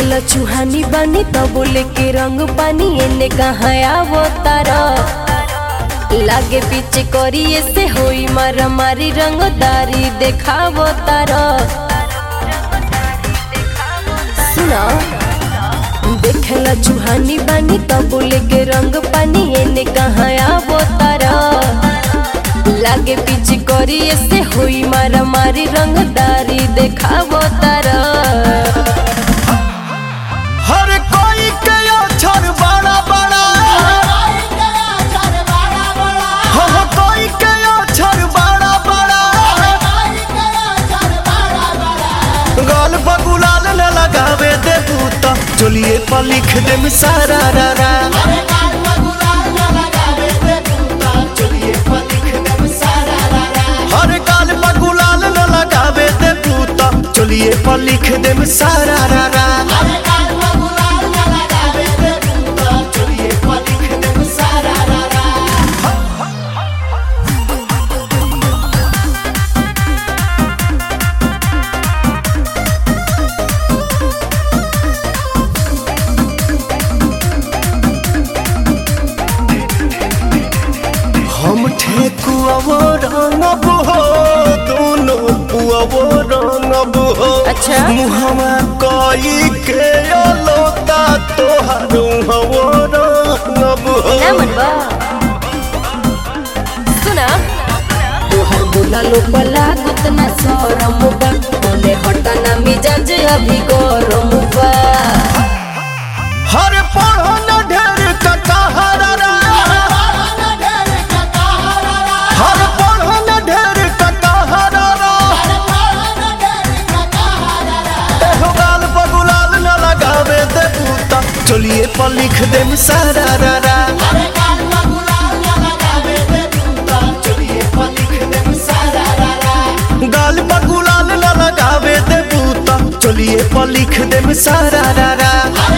देखेला चूहानी बानी तो बोले के रंग पानी एने कहाँ आवो तारा लागे पीछे करिए से होई मारा मारी रंगदारी देखावो तारा सुना देखेला चूहानी बानी तो बोले के रंग पानी एने कहाँ आवो तारा लागे पीछे करिए से होई मारा मारी रंगदारी देखावो तारा हर कोई के अक्षर बड़ा बड़ा हो हो कोई के अक्षर बड़ा बड़ा गाल बगुलाल न लगावे दे बूता चलिए पर लिख दे सारा रा रा हर गाल बगुलाल न लगावे दे बूता चलिए पर लिख दे सारा रा रा हम ठेकुआवो रंगब हो दोनों पुआवो रंगब हो अच्छा। मुहमा कई के लोता तोहार हवो रंगब हो ना मनवा सुना तोहर बोला लो बला गुतना सरम बा बोले हटाना मिजाज अभी गरम बा हर पढ़ो न ढेर कटहरा रा हर पढ़ो न ढेर कटहरा रा एहो गाल बगुलाल न लगावे दे बूता चलिए पर लिख दे सारा रा रा गाल बगुलाल न लगावे दे बूता चलिए पर लिख दे सारा रा रा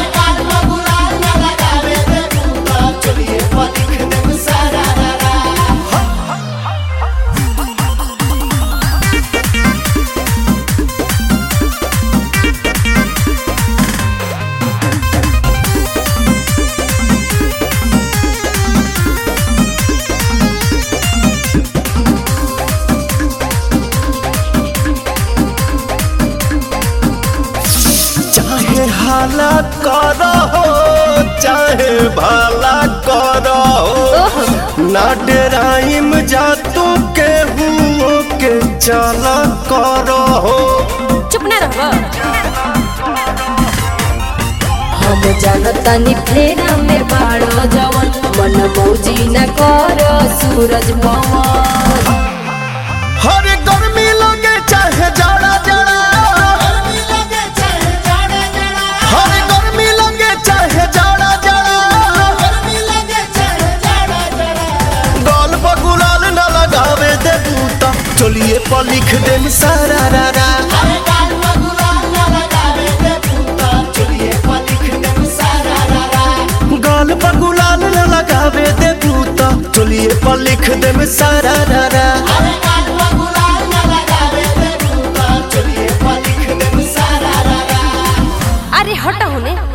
चाहे हाला करो चाहे भला करो ना डराइम जा तू के हुओ के चला करो चुप ना रहबा हम जानतानी फेरा में बाड़ो जवन मन मौजी न कर सूरज पवन हर गर्मी लगे चाहे जाड़ा जाड़ा हर गर्मी लगे चाहे जाड़ा जाड़ा गाल बगुलाल न लगावे दे बूता चलिए पर लिख दे सारा रा रा गाल बगुलाल न लगावे दे बूता चलिए पर लिख दे सारा रा रा अरे हटा होने